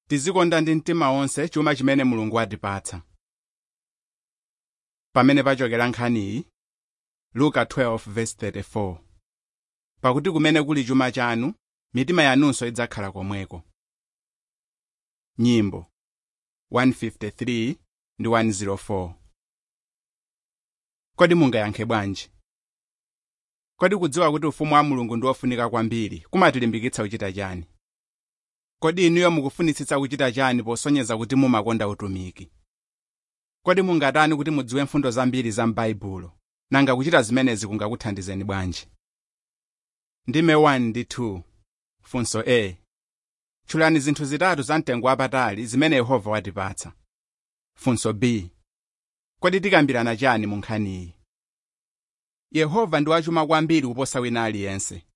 tizikonda ndi mtima wonse chuma chimene mulungu watipatsa pamene pachokera nkhaniyi luka 12:34 pakuti kumene kuli chuma chanu mitima yanunso idzakhala komweko nyimbo 153 ndi 104 kodi mungayankhe bwanji kodi kudziwa kuti ufumu wa mulungu ndi wofunika kwambiri kumatilimbikitsa kuchita chani kodi inuyo mukufunitsitsa kuchita chani posonyeza kuti mumakonda utumiki kodi mungatani kuti mudziwe mfundo zambiri za m'baibulo nanga kuchita zimenezi kungakuthandizeni bwanji ndime 1 ndi 2 funso a tchulani zinthu zitatu za mtengo wapatali zimene yehova watipatsa funso b kodi tikambirana chani mu nkhaniyi yehova ndi wachuma kwambiri kuposa wina aliyense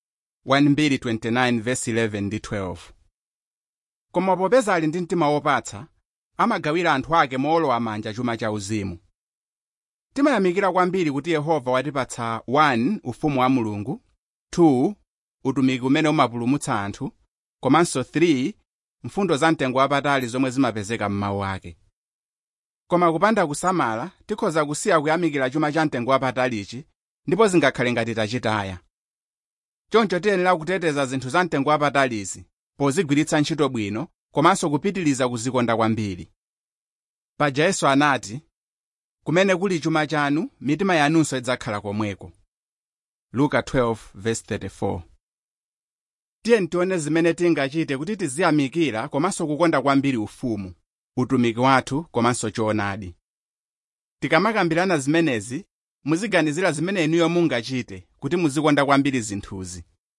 1:29 ndi 12 koma popeza ali ndi mtima wopatsa amagawira anthu ake moolowa manja chuma cha uzimu timayamikira kwambiri kuti yehova watipatsa 1 ufumu wa mulungu 2 utumiki umene umapulumutsa anthu komanso 3 mfundo za mtengo wapatali zomwe zimapezeka m'mawu ake koma kupanda kusamala tikhoza kusiya kuyamikira chuma cha mtengo wapatalichi ndipo zingakhale ngati tachitaya choncho tiyenera kuteteza zinthu za mtengo wapatalizi pozigwiritsa ntchito bwino komanso kupitiliza kuzikonda kwambiri paja yesu anati kumene kuli chuma chanu mitima yanunso idzakhala komweko luka 12:34 tiye tione zimene tingachite kuti tiziyamikira komanso kukonda kwambiri ufumu utumiki wathu komanso choonadi tikamakambirana zimenezi muziganizira zimene inuyo mungachite kuti muzikonda kwambiri zinthuzi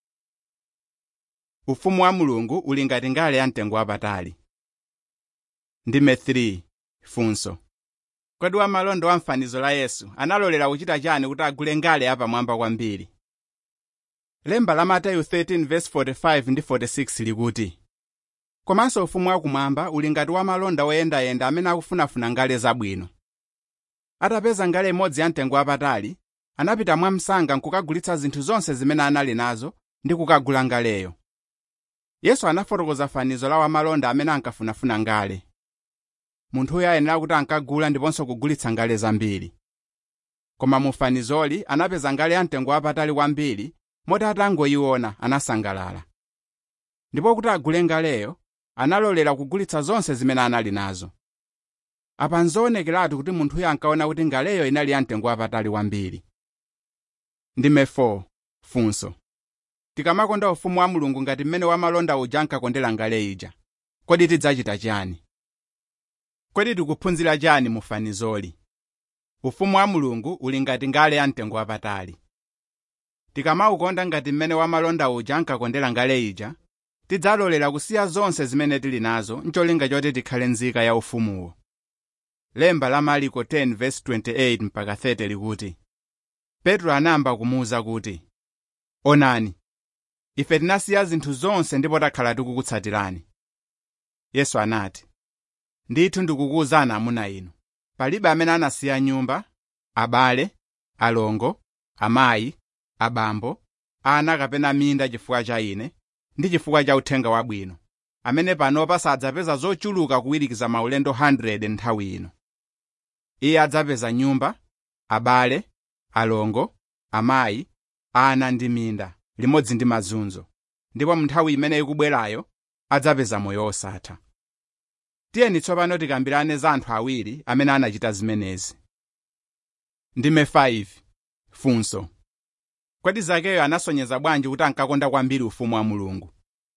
ufumu wa mulungu uli ngati ngale ya mtengo wapatali ndime 3 funso kodi wamalonda wa mfanizo la yesu analolera kuchita chani kuti agule ngale yapamwamba kwambiri lemba la mateyu 13:45 ndi 46 likuti komanso ufumu wakumwamba uli ngati wamalonda woyendayenda amene akufunafuna ngale zabwino atapeza ngale imodzi ya mtengo wapatali anapita mwamsanga nkukagulitsa zinthu zonse zimene anali nazo ndi kukagula ngaleyo yesu anafotokoza fanizo la wamalonda amene ankafunafuna ngale munthuyo ayenera kuti ankagula ndiponso kugulitsa ngale zambiri koma mu fanizoli anapeza ngale ya mtengo wapatali kwambiri moti atangoyiona anasangalala ndipo kuti agule ngaleyo analolera kugulitsa zonse zimene anali nazo apa nzoonekeratu kuti munthuyo ankaona kuti ngaleyo inali ya mtengo wapatali kwambiri ndime 4 funso tikamakonda ufumu wa mulungu ngati mmene wamalonda uja ankakondera ngale ija kodi tidzachita chani kodi tikuphunzira chani mu fanizoli ufumu wa mulungu uli ngati ngale ya mtengo wapatali tikamaukonda ngati mmene wamalonda uja ankakondera ngale ija tidzalolera kusiya zonse zimene tili nazo ncholinga choti tikhale nzika ya ufumuwo lemba la mariko 10:28 mpaka 30 likuti petro anayamba kumuwuza kuti onani ife tinasiya zinthu zonse ndipo takhala tikukutsatirani yesu anati ndithu ndikukuwuzani amuna inu palibe amene anasiya nyumba abale alongo amayi abambo ana kapena minda chifukwa cha ine ndi chifukwa cha uthenga wabwino amene panopa sadzapeza zochuluka kuwirikiza maulendo 100 nthawi ino iye adzapeza nyumba abale alongo amayi ana ndi minda limodzi ndi mazunzo ndipo mu nthawi imene ikubwerayo adzapeza moyo wosatha tiyeni tsopano tikambirane za anthu awiri amene anachita zimenezi ndime 5 funso kodi zakeyo anasonyeza bwanji kuti ankakonda kwambiri ufumu wa mulungu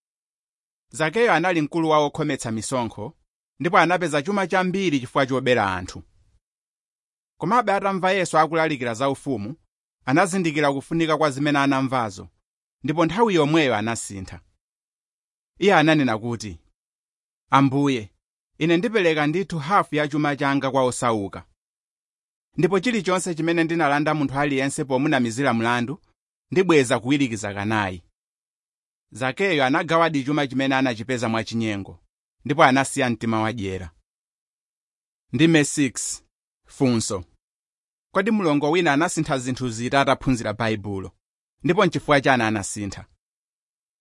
zakeyo anali mkulu wa okhometsa misonkho ndipo anapeza chuma chambiri chifukwa chobera anthu komabe atamva yesu akulalikira za ufumu anazindikira kufunika kwa zimene anamvazo ndipo nthawi yomweyo anasintha iye ananena kuti ambuye ine ndipereka ndithu hafu ya chuma changa kwa osauka ndipo chilichonse chimene ndinalanda munthu aliyense pomunamizira mlandu ndibweza kuwirikiza kanayi zakeyo anagawadi chuma chimene anachipeza mwachinyengo ndipo anasiya mtima wadyera ndime 6 funso kodi mlongo wina anasintha zinthu ziti ataphunzira baibulo ndipo nchifukwa chani anasintha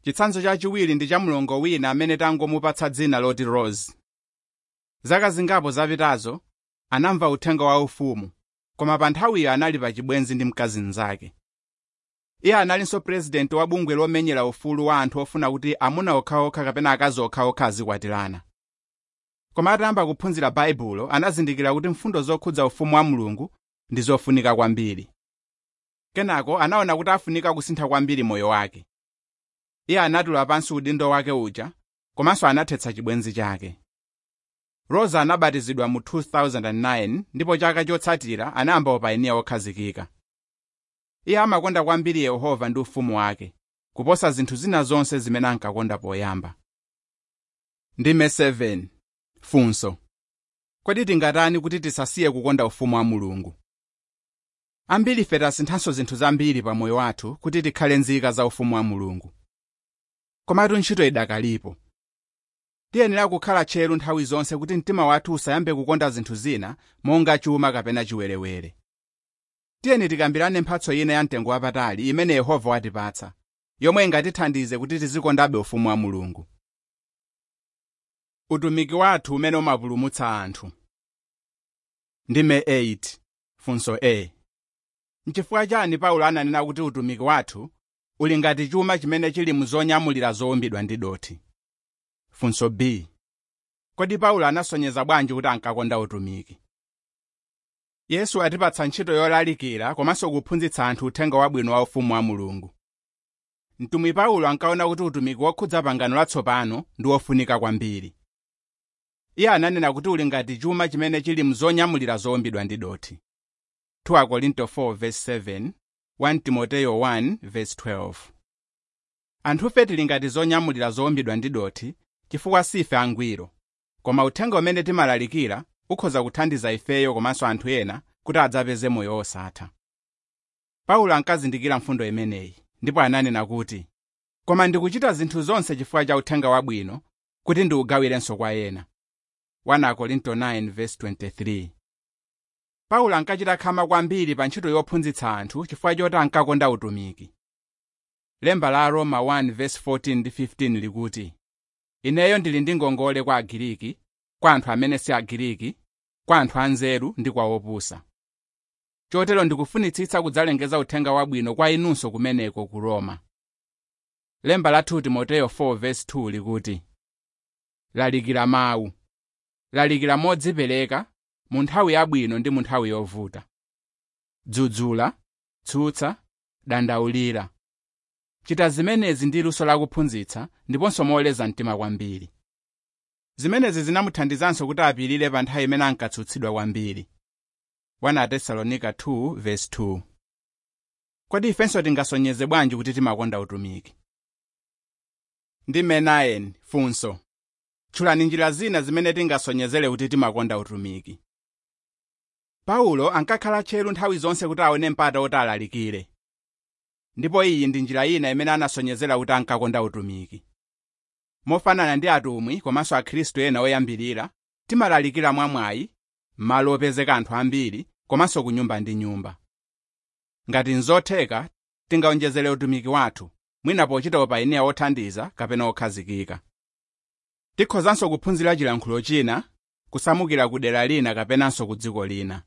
chitsanzo chachiwiri ndi cha mlongo wina amene tangomupatsa dzina loti rose zaka zingapo zapitazo anamva uthenga wa ufumu koma pa nthawiyo anali pa chibwenzi ndi mkazi mnzake iye analinso purezidenti wa bungwe lomenyera ufulu wa anthu ofuna kuti amuna okhaokha kapena akazi okhaokha azikwatirana koma atayamba kuphunzira baibulo anazindikira kuti mfundo zokhudza ufumu wa mulungu ndi zofunika kwambiri kenako anaona kuti afunika kusintha kwambiri moyo wake iye anatula pansi udindo wake uja komanso anathetsa chibwenzi chake rosa anabatizidwa mu 2009 ndipo chaka chotsatira anayamba upainiya wokhazikika iye amakonda kwambiri yehova ndi ufumu wake kuposa zinthu zina zonse zimene ankakonda poyamba ndime 7 funso kodi tingatani kuti tisasiye kukonda ufumu wa mulungu ambiri ife tasinthanso zinthu zambiri pa moyo wathu kuti tikhale nzika za ufumu wa mulungu komatu ntchito idakalipo tiyenera kukhala tcheru nthawi zonse kuti mtima wathu usayambe kukonda zinthu zina monga chuma kapena chiwerewere tiyeni tikambirane mphatso ina ya mtengo wapatali imene yehova watipatsa yomwe ingatithandize kuti tizikondabe ufumu wa mulungu utumiki wathu umene umapulumutsa anthu ndime 8 funso a nchifukwa chani paulo ananena kuti utumiki wathu uli ngati chuma chimene chili mu zonyamulira zowumbidwa ndi dothi funso b kodi paulo anasonyeza bwanji kuti ankakonda utumiki yesu atipatsa ntchito yolalikira komanso kuphunzitsa anthu uthenga wabwino wa ufumu wa mulungu mtumwi paulo ankaona kuti utumiki wokhudza pangano latsopano ndi wofunika kwambiri iye ananena kuti uli ngati chuma chimene chili mu zonyamulira zowumbidwa ndi dothi 2 Korinto 4:7 1 Timoteyo 1:12 anthufe tili ngati zonyamulira zowumbidwa ndi dothi chifukwa sife angwiro koma uthenga umene timalalikira ukhoza kuthandiza ifeyo komanso anthu ena kuti adzapeze moyo osatha paulo ankazindikira mfundo imeneyi ndipo ananena kuti koma ndikuchita zinthu zonse chifukwa cha uthenga wabwino kuti ndiugawirenso kwa ena 1 Korinto 9:23 paulo ankachita khama kwambiri pa ntchito yophunzitsa anthu chifukwa choti ankakonda utumiki lemba la roma 1:14 ndi 15 likuti ineyo ndili ndi ngongole kwa agiriki kwa anthu amene si agiriki kwa anthu anzeru ndi kwa opusa chotero ndikufunitsitsa kudzalengeza uthenga wabwino kwa inunso kumeneko ku roma lemba la 2 timoteyo 4:2 likuti lalikira mawu lalikira modzipereka mu nthawi yabwino ndi mu nthawi yovuta dzudzula tsutsa dandaulira chita zimenezi ndi luso lakuphunzitsa ndiponso moleza mtima kwambiri zimenezi zinamuthandizanso kuti apirire pa nthawi imene ankatsutsidwa kwambiri 1 tesalonika 2:2 kodi ifenso tingasonyeze bwanji kuti timakonda utumiki ndime 9 funso tchulani njira zina zimene tingasonyezere kuti timakonda utumiki paulo ankakhala tcheru nthawi zonse kuti aone mpata oti alalikire ndipo iyi ndi njira ina imene anasonyezera kuti ankakonda utumiki mofanana ndi atumwi komanso akhristu ena oyambirira timalalikira mwamwayi m'malo opezeka anthu ambiri komanso ku nyumba ndi nyumba ngati nzotheka tingaonjezere utumiki wathu mwina pochita upainiya wothandiza kapena okhazikika tikhozanso kuphunzira chilankhulo china kusamukira ku dera lina kapenanso ku dziko lina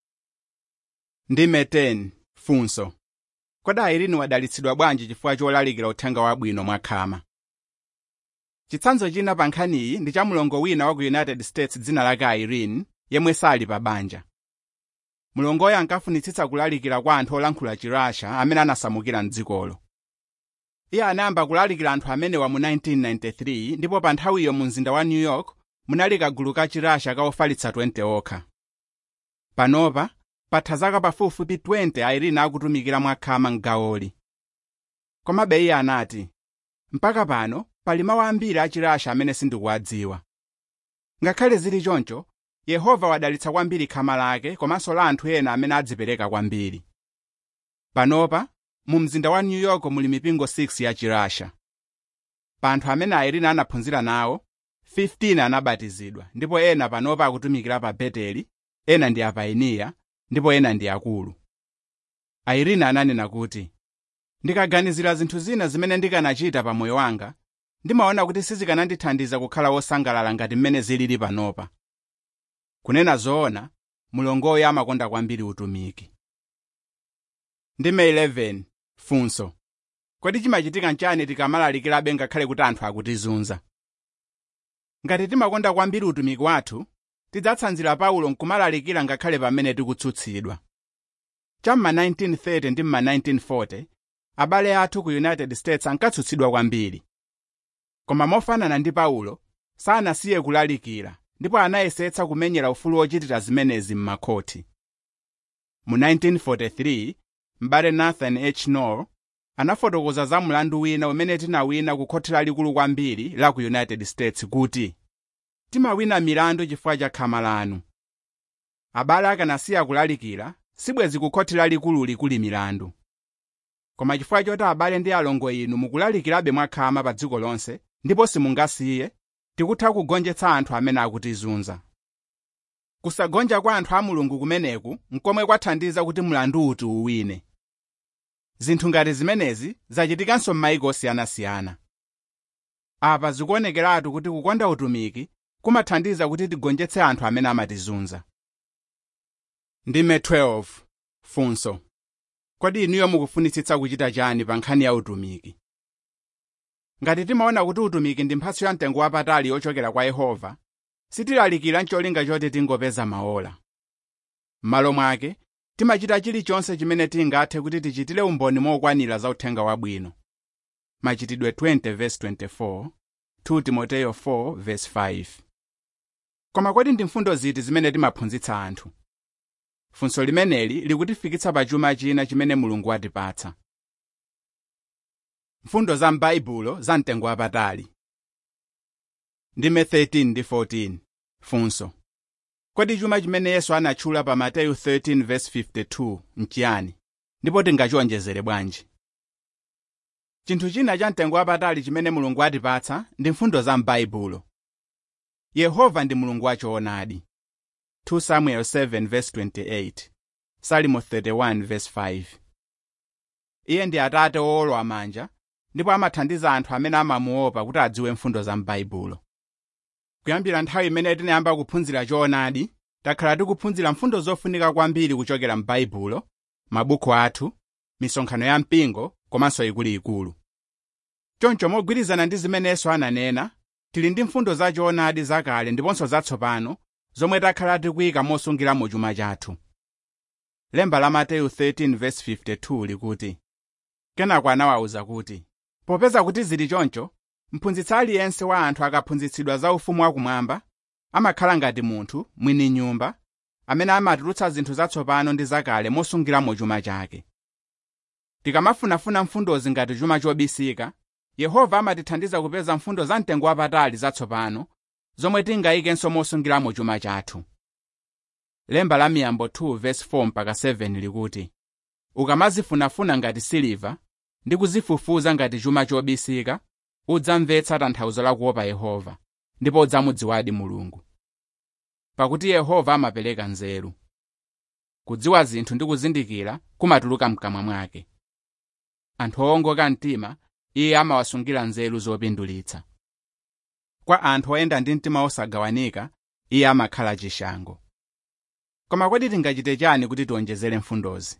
ndime 10 funso kodi airini wadalitsidwa bwanji chifukwa cholalikira uthenga wabwino mwakhama chitsanzo china pa nkhaniyi ndi cha mlongo wina wa ku united states dzina lake irene yemwe sali pa banja mlongoyo ankafunitsitsa kulalikira kwa anthu olankhula chirasha amene anasamukira mdzikolo iye anayamba kulalikira anthu amenewa mu 1993 ndipo pa nthawiyo mu mzinda wa new york munali kagulu ka chirasha ka ofalitsa 20 okha panopa patha zaka pafupifupi 20 airene akutumikira mwakhama mgawoli komabe iye anati mpaka pano pali mawu ambiri achirasha amene sindikuwadziwa ngakhale zili choncho yehova wadalitsa kwambiri khama lake komanso la anthu ena amene adzipereka kwambiri panopa mu mzinda wa new york muli mipingo 6 ya chirasha pa anthu amene airene anaphunzira nawo 15 anabatizidwa ndipo ena panopa akutumikira pa beteli ena ndi apainiya ndipo ena ndi akulu airene ananena kuti ndikaganizira zinthu zina zimene ndikanachita pa moyo wanga ndimaona kuti sizikanandithandiza kukhala wosangalala ngati mmene zilili panopa kunena zoona mulongoyo amakonda kwambiri utumiki ndime 11 funso kodi chimachitika nchani tikamalalikirabe ngakhale kuti anthu akutizunza ngati timakonda kwambiri utumiki wathu tidzatsanzira paulo nkumalalikira ngakhale pamene tikutsutsidwa cham'ma 1930 ndi m'ma 1940 abale athu ku united states ankatsutsidwa kwambiri koma mofanana ndi paulo sanasiye kulalikira ndipo anayesetsa kumenyera ufulu wochitira zimenezi m'makhoti mu 1943 m'bale nathan h noel anafotokoza za mlandu wina umene tinawina ku khoti lalikulu kwambiri la ku united states kuti timawina milandu chifukwa cha khama lanu abale akanasiya kulalikira sibwezi ku khoti lalikulu kuli milandu koma chifukwa choti abale ndi alongo inu mukulalikirabe mwakhama pa dziko lonse ndipo simungasiye tikutha kugonjetsa anthu amene akutizunza kusagonja kwa anthu a mulungu kumeneku nkomwe kwathandiza kuti mlandu uti uwine zinthu ngati zimenezi zachitikanso m'mayiko osiyanasiyana apa zikuonekeratu kuti kukonda utumiki kumathandiza kuti tigonjetse anthu amene amatizunza ndime 12 funso kodi inuyo mukufunitsitsa kuchita chani pa nkhani ya utumiki ngati timaona kuti utumiki ndi mphatso ya mtengo wapatali yochokera kwa yehova sitilalikira ncholinga choti tingopeza maola m'malo mwake timachita chilichonse chimene tingathe kuti tichitire umboni mokwanira za uthenga wabwino machitidwe 20:24 2 timoteyo 4:5 koma kodi ndi mfundo ziti zimene timaphunzitsa anthu funso limeneli likutifikitsa pa chuma china chimene mulungu watipatsa mfundo za m'baibulo za mtengo wapatali ndime 13 ndi 14 funso kodi chuma chimene yesu anatchula pa mateyu 13:52 nchiyani ndipo tingachiwonjezere bwanji chinthu china cha mtengo wapatali chimene mulungu atipatsa ndi mfundo za m'baibulo yehova ndi mulungu wachoonadi 2 samuel 7:28 salimo 31:5 iye ndi atate owolowa manja ndipo amathandiza anthu amene amamuopa kuti adziwe mfundo za m'baibulo kuyambira nthawi imene tinayamba kuphunzira choonadi takhala tikuphunzira mfundo zofunika kwambiri kuchokera m'baibulo mabuku athu misonkhano ya mpingo komanso ikuluikulu choncho mogwirizana ndi zimene yesu ananena tili ndi mfundo za choonadi zakale ndiponso zatsopano zomwe takhala tikuyika mosungiramo chuma chathu lemba la mateyu 13:52 likuti kenako anawawuza kuti popeza kuti zili choncho mphunzitsi aliyense wa anthu akaphunzitsidwa za ufumu wakumwamba amakhala ngati munthu mwini nyumba amene amatulutsa zinthu zatsopano ndi zakale mosungiramo chuma chake tikamafunafuna mfundozi ngati chuma chobisika yehova amatithandiza kupeza mfundo za mtengo wapatali zatsopano zomwe tingayikenso mosungiramo chuma chathu lemba la miyambo 2:4 mpaka 7 likuti ukamazifunafuna ngati siliva ndi kuzifufuza ngati chuma chobisika udzamvetsa tanthauzo la kuopa yehova ndipo udzamudziwadi mulungu pakuti yehova amapereka nzeru kudziwa zinthu ndi kuzindikira kumatuluka mkamwa mwake anthu owongoka mtima iye amawasungira nzeru zopindulitsa kwa anthu oyenda ndi mtima osagawanika iye amakhala chishango koma kodi tingachite chani kuti tiwonjezere mfundozi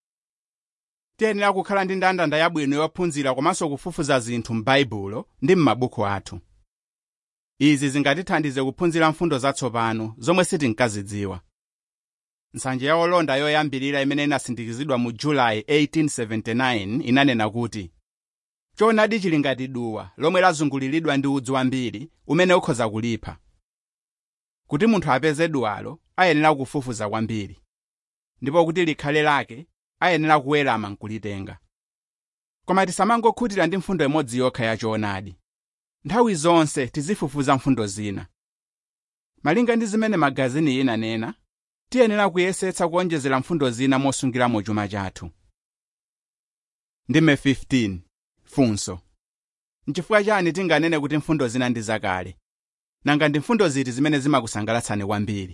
tiyenera kukhala ndi ndandanda yabwino yophunzira komanso kufufuza zinthu m'baibulo ndi m'mabuku athu izi zingatithandize kuphunzira mfundo zatsopano zomwe sitinkazidziwa nsanje ya olonda yoyambirira imene inasindikizidwa mu julayi 1879 inanena kuti choonadi chili ngati duwa lomwe lazunguliridwa ndi udzu wambiri umene ukhoza kulipha kuti munthu apeze duwalo ayenera kufufuza kwambiri ndipo kuti likhale lake ayenera kuwerama nkulitenga koma tisamangokhutira ndi mfundo imodzi yokha ya choonadi nthawi zonse tizifufuza mfundo zina malinga ndi zimene magazini inanena tiyenera kuyesetsa kuonjezera mfundo zina mosungiramo chuma chathu ndime 15 funso nchifukwa chani tinganene kuti mfundo zina ndi zakale nanga ndi mfundo ziti zimene zimakusangalatsani kwambiri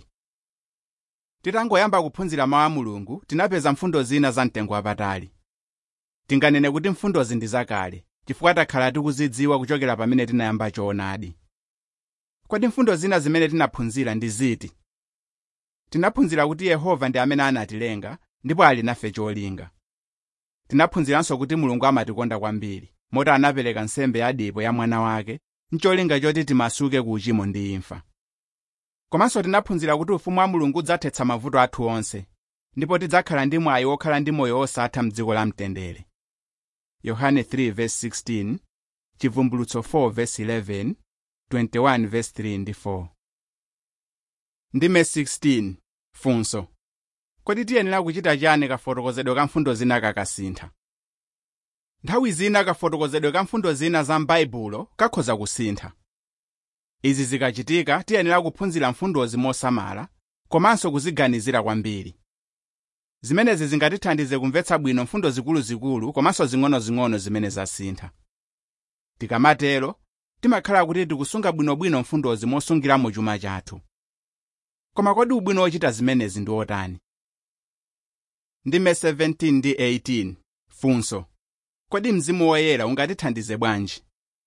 titangoyamba kuphunzira mawu a mulungu tinapeza mfundo zina za mtengo wapatali tinganene kuti mfundozi ndi zakale chifukwa takhala tikuzidziwa kuchokera pamene tinayamba choonadi kodi mfundo zina zimene tinaphunzira ndi ziti tinaphunzira kuti yehova ndi amene anatilenga ndipo ali nafe cholinga tinaphunziranso kuti mulungu amatikonda kwambiri moti anapereka nsembe yadipo ya mwana wake ncholinga choti timasuke ku uchimo ndi imfa komanso tinaphunzira kuti ufumu wa mulungu udzathetsa mavuto athu onse ndipo tidzakhala ndi mwayi wokhala ndi moyo osatha mdziko la mtendere yohane 3:16 chivumbulutso 4:11 21:3 ndi 4 ndime 16 funso kodi tiyenera kuchita chani kafotokozedwe ka mfundo zina kakasintha nthawi zina kafotokozedwe ka mfundo zina za m'baibulo kakhoza kusintha izi zikachitika tiyenera kuphunzira mfundozi mosamala komanso kuziganizira kwambiri zimenezi zingatithandize kumvetsa bwino mfundo zikuluzikulu komanso zing'onozing'ono zimene zasintha tikamatero timakhala kuti tikusunga bwinobwino mfundozi mosungiramo chuma chathu koma kodi ubwino wochita zimenezi ndi otani ndime 17 ndi 18 funso kodi mzimu woyera ungatithandize bwanji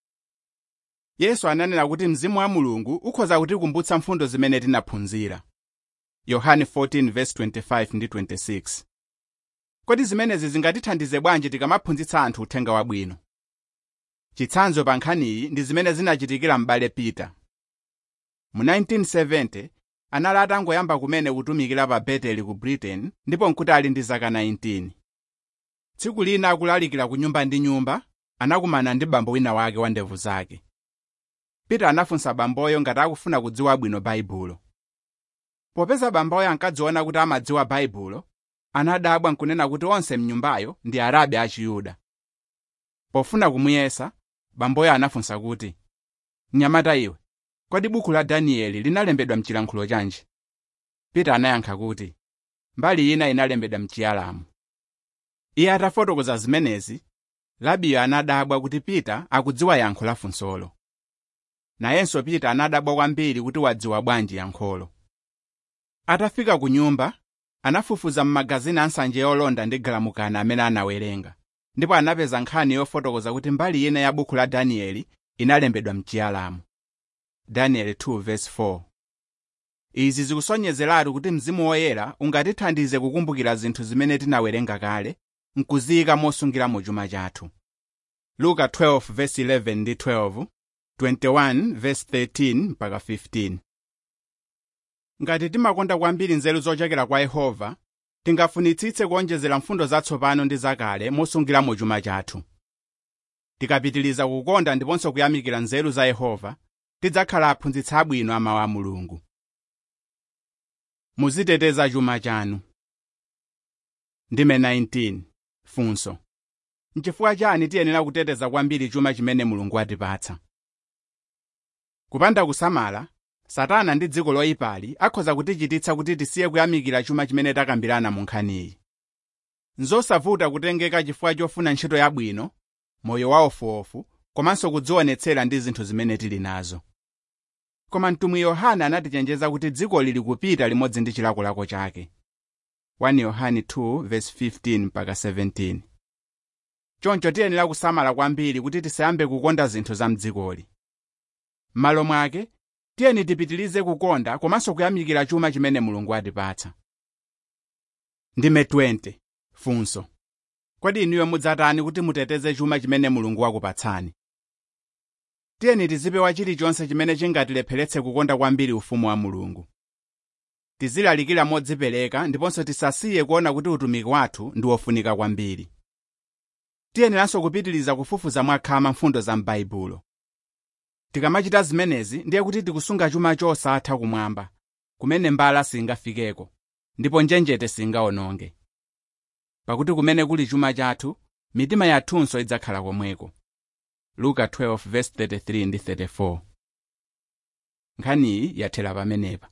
yesu ananena kuti mzimu wa mulungu ukhoza kutikumbutsa mfundo zimene tinaphunzira yohane 14:25 ndi 26 kodi zimenezi zingatithandize bwanji tikamaphunzitsa anthu uthenga wabwino chitsanzo pa nkhaniyi ndi zimene zinachitikira m'bale peter mu 1970 anali atangoyamba kumene kutumikira pa beteli ku britain ndipo nkuti ali ndi zaka 19 tsiku lina akulalikira ku nyumba ndi nyumba anakumana ndi bambo wina wake wa ndevu zake peter anafunsa bamboyo ngati akufuna kudziwa bwino baibulo popeza bamboyo ankadziona kuti amadziwa baibulo anadabwa nkunena kuti onse mnyumbayo ndi arabi a chiyuda pofuna kumuyesa bamboyo anafunsa kuti mnyamata iwe kodi buku la danieli linalembedwa mchilankhulo chanji peter anayankha kuti mbali ina inalembedwa mchiyalamu iye atafotokoza zimenezi labiyo anadabwa kuti peter akudziwa yankho la funsolo nayenso peter anadabwa kwambiri kuti wadziwa bwanji yankholo atafika ku nyumba anafufuza m'magazini ansanje olonda ndi galamukani amene anawerenga ndipo anapeza nkhani yofotokoza kuti mbali ina ya buku la danieli inalembedwa mchiyalamu daniel 2:4 izi zikusonyezeratu kuti mzimu woyera ungatithandize kukumbukira zinthu zimene tinawerenga kale nkuziyika mosungiramo chuma chathu luka 12:11 ndi 12 21:13 mpaka 15 ngati timakonda kwambiri nzeru zochokera kwa yehova tingafunitsitse kuonjezera mfundo zatsopano ndi zakale mosungiramo chuma chathu tikapitiliza kukonda ndiponso kuyamikira nzeru za yehova tidzakhala aphunzitsi abwino a mawu a mulungu muziteteza chuma chanu ndime 19 funso nchifukwa chani tiyenera kuteteza kwambiri chuma chimene mulungu atipatsa kupanda kusamala satana ndi dziko loyipali akhoza kutichititsa kuti tisiye kuyamikira chuma chimene takambirana mu nkhaniyi nzosavuta kutengeka chifukwa chofuna ntchito yabwino moyo waofuofu komanso kudzionetsera ndi zinthu zimene tili nazo koma mtumwi yohana anatichenjeza kuti dziko lili kupita limodzi ndi chilakolako chake 1 yohane 2:15-17 choncho tiyenera kusamala kwambiri kuti tisayambe kukonda zinthu za mdzikoli m'malo mwake tiyeni tipitilize kukonda komanso kuyamikira chuma chimene mulungu atipatsa ndime 20 funso kodi inuyo mudzatani kuti muteteze chuma chimene mulungu wakupatsani tiyeni tizipewa chilichonse chimene chingatilepheretse kukonda kwambiri ufumu wa mulungu tizilalikira modzipereka ndiponso tisasiye kuona kuti utumiki wathu ndi wofunika kwambiri tiyeneranso kupitiliza kufufuza mwakhama mfundo za m'baibulo tikamachita zimenezi ndiye kuti tikusunga chuma chosatha kumwamba kumene mbala singafikeko ndipo njenjete singawononge pakuti kumene kuli chuma chathu mitima yathunso idzakhala komweko luka 12:33 ndi 34 nkhaniyi yathera pamenepa